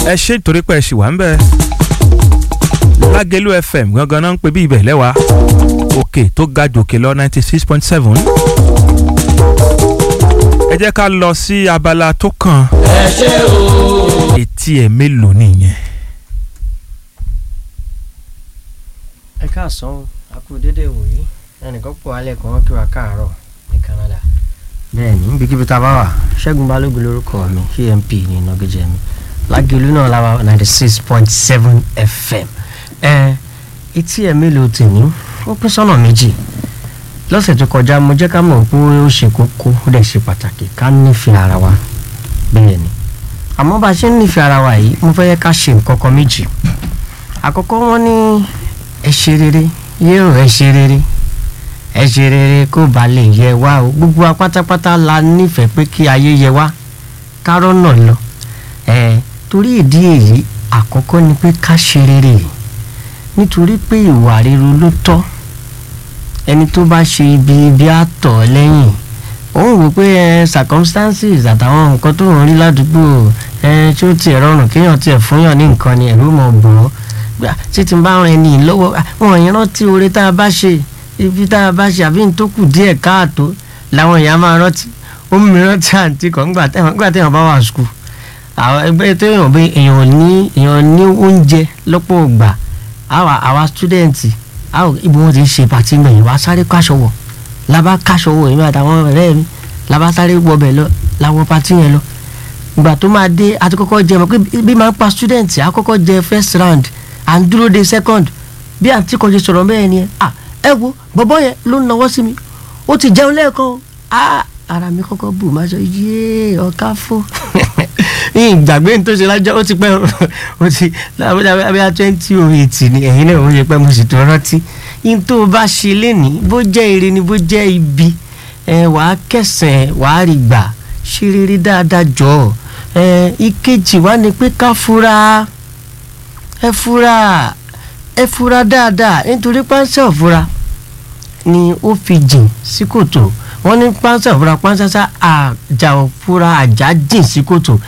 ẹ ṣe nítorí pé ẹ ṣì wà ń bẹ̀. lágẹ̀lú fm gangan náà ń pè bí ibẹ̀ lẹ́wà òkè tó ga jòkè lọ ninety six point seven. ẹ jẹ́ ká lọ sí abala tó kàn. ẹ ṣe o. etí ẹ̀ mélòó nìyẹn. ẹ káàsán a kú dédé ìwòyí ẹnìkan pọ̀ alẹ́ kan wọ́n kí wa káàárọ̀ ní Canada. bẹ́ẹ̀ni níbikíbi tá a bá wà ṣẹ́gun balógun lórúkọ mi amp ní ìnagijẹ mi lágẹ̀lú náà la wà ninety six point seven fm ẹ etí ẹ̀ mélòó tèmi ó pín sọ́nà méjì lọ́sẹ̀ tó kọjá mo jẹ́ ká mọ̀ pé ó ṣe kókó ó dẹ̀ ṣe pàtàkì ká nífẹ̀ẹ́ ara wa bẹ́ẹ̀ ni àmọ́ bá a ṣe ń nífẹ̀ẹ́ ara wa yìí mo fẹ́ yẹ ká ṣe nǹkan kan méjì àkọ́kọ́ wọn ní ẹ ṣe rere yóò ẹ ṣe rere ẹ ṣe rere kó ba lè yẹ wá o gbogbo wa pátápátá la nífẹ̀ẹ́ pé kí ayé yẹ wá kárọ́ náà lọ ẹ torí ìdí èyí àkọ́kọ́ ni pé ká ṣe rere nítorí pé ìwà rere ló tọ́ ẹni tó bá ṣe ibi ibi àtọ̀ lẹ́yìn òun wò pé ẹ circumstances àtàwọn nǹkan tó ń rí ládùúgbò ẹ tí ó tiẹ̀ rọrùn kéèyàn tiẹ̀ fúnyàn ní nǹkan ni ẹ̀rú mọ̀ bọ̀ ọ́ gbà tí tí n bá rìn ní lọ́wọ́ wọn yẹn rántí oore tá a bá ṣe ibi tá a bá ṣe àbí n tó kù díẹ̀ káàtó làwọn èèyàn máa rántí ó mú mi rántí àǹtí kan nígbà téèyàn bá wà skul àwọn ẹgbẹ́ tó yàn bí èèyàn ní èèyàn ní oúnjẹ lọ́pọ̀ ìgbà àwa àwa stúdẹ̀ǹtì ibi wọn ti ń ṣe pàtí mẹ́yìn wá sáré káṣọ wọ̀ labá káṣọ wọ̀ èmi àtàwọn ọ̀rẹ́ mi labá sáré wọbẹ̀ lọ làwọn pàtí yẹn lọ ìgbà tó máa dé àti kọ́kọ́ jẹ mọ̀ pé bí máa ń pa stúdẹ̀ǹtì àkọ́kọ́ jẹ first round à ń dúró de second bí àǹtí kan ṣe sọ̀rọ̀ bẹ́ẹ̀ ni ẹ à ẹ wo bọ́bọ́ yẹn ló ń nawọ́ sí mi ó ti jẹun lẹ́ẹ̀kan à ara mi kọ́kọ́ bù máa sọ yéé ọ̀ká fún ìgbàgbé ní tó ṣe lájọ́ ó ti pẹ́ ó ti lábẹ́ twenty oh eight ni ẹ̀yin náà ó ṣe pẹ́ mo sì tó rántí yín tó o bá ṣe lénìí bó jẹ́ ire ni bó jẹ́ ibi ẹ wàá kẹsàn-án wàá rí gbà ṣe rere dáadáa jọ ẹ ìkejì wá ni pé ká fura ẹ fura ẹ fura dáadáa nítorí pánsá òfura ni ó fi jìn sí kòtò wọ́n ní pánsá òfura pánsá àjà òfura àjà jìn sí kòtò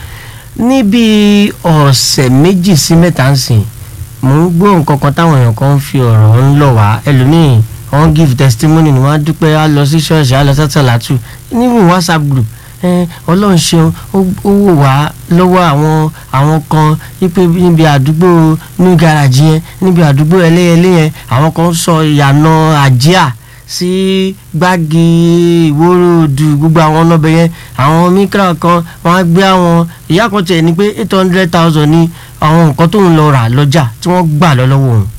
níbi ọ̀sẹ̀ méjì sí mẹ́ta ń sìn mò ń gbọ́ nǹkan kan táwọn èèyàn kan ń fi ọ̀rọ̀ ń lọ wá ẹlòmíì wọ́n give testimony ni wọ́n á dúpẹ́ á lọ sí ṣọ́ọ̀ṣì á lọ sátẹ̀látù nínú whatsapp group ọlọ́run ṣeun ó wò wá lọ́wọ́ àwọn àwọn kan wípé níbi àdúgbò new garage yẹn níbi àdúgbò ẹlẹ́yẹlé yẹn àwọn kan sọ ìyànà àjíà sí gbági ìwóróòdù gbogbo àwọn ọlọ́bẹ̀ yẹn àwọn mikra kan wọ́n á gbé àwọn ìyá kan tiẹ̀ ní pé eight hundred thousand ní àwọn nǹkan tó ń lọ rà lọ́jà tí wọ́n gbà lọ lọ́wọ́ òun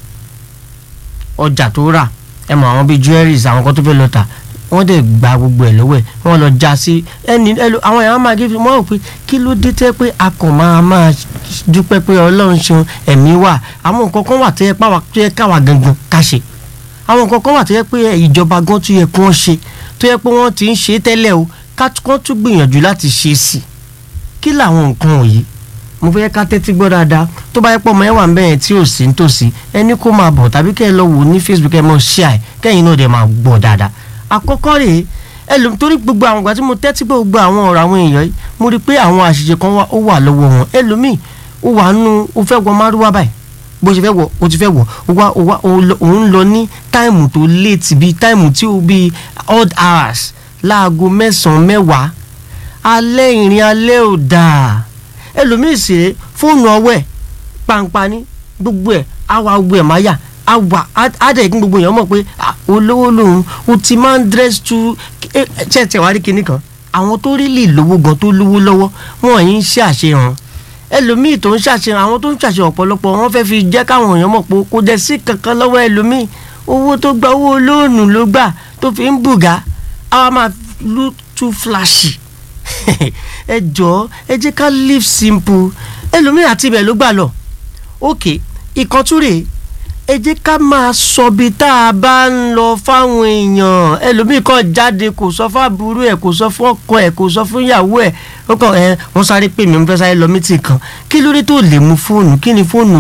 ọjà tó rà ẹ mọ àwọn bíi jewelries àwọn kan tó fẹ́ lọ tà wọ́n dẹ̀ gba gbogbo ẹ̀ lọ́wọ́ ẹ̀ wọ́n lọ já sí ẹni ẹlò àwọn èèyàn máa gé fi wọ́n rò pé kí ló dé tẹ́ pé a kàn máa máa dúpẹ́ pé ọlọ́run ṣeun ẹ̀mí wà àwọn nǹkan kan wà tó yẹ tó yẹ káwa gangan ká ṣe àwọn nǹkan kan wà tó yẹ pé ìjọba gan tó yẹ kí wọ́n ṣe tó yẹ pé wọ́n ti ń ṣe tẹ́lẹ̀ o ká tún gbìyànjú láti ṣe sí i kí làwọn nǹkan wọ̀nyí mo fẹ́ ká tẹ́tí gbọ́ dáadáa tó bá yẹ pọ̀ mọ́ ẹ wà bẹ́ẹ̀ tí ò sí nítòsí ẹni kó máa bọ̀ tàbí kẹ́ ẹ lọ wò ní Facebook ẹ mọ̀ ṣíà ẹ kẹ́yìn náà dẹ̀ máa gbọ́ dáadáa àkọ́kọ́ rèé ẹlòmí torí gbogbo àwọn ìgbà tí mo tẹ́tí gbọ́ gbogbo àwọn ọ̀rọ̀ àwọn èèyàn yìí mo rí i pé àwọn àṣìṣe kan ó wà lọ́wọ́ wọn ẹlòmíì ó wà nù ó fẹ́ wọ márúwá báyìí bó ṣe fẹ́ wọ̀ ó ti fẹ́ wọ̀ ó wá ó wá òun lọ ní táìmù tó léètì bíi táìmù tí ó bíi odd hours láago mẹ́sàn-án mẹ́wàá alẹ́ ìrìn alẹ́ ò dáa ẹlòmíì sì rè fóònù ọwọ́ ẹ̀ pàǹpà ní gbogbo ẹ̀ àwa gbogbo ẹ̀ máa yà àwa àdẹ̀ kí gbogbo èèyàn mọ̀ pé olówó lòun o ti máa ń dress to ṣẹ̀ṣẹ̀ wá rí kinní kan àwọn tó rí lè lówó gan tó lówó lọ́wọ́ wọn yìí ń ṣe àṣehàn ẹlòmíì tó ń ṣàṣehàn àwọn tó ń ṣàṣehàn ọ̀pọ̀lọpọ̀ wọn fẹ́ fi jẹ́ káwọn èèyàn mọ̀ pé kò dẹ̀ sí kankan lọ́wọ́ ẹlòmíì owó tó gba owó lóònù ló gbà tó fi ń bùgá àwa máa look too flashy ẹ jọ̀ọ́ ẹ jẹ́ ká live simple ẹlòmíì àti ibẹ̀ ló gbà lọ ok ìkọ́túrè ẹ jẹ́ ká máa sọ bí tá a bá ń lọ fáwọn èèyàn ẹlòmíì kan jáde kò sọ fún àbúrò ẹ̀ kò sọ fún ọkọ ẹ̀ kò sọ fún ìyàwó ẹ̀ ó kàn ẹ wọ́n sáré pè mí mo fẹ́ sáré lọ mítì kan kí lórí tó lè mú fóònù kí ni fóònù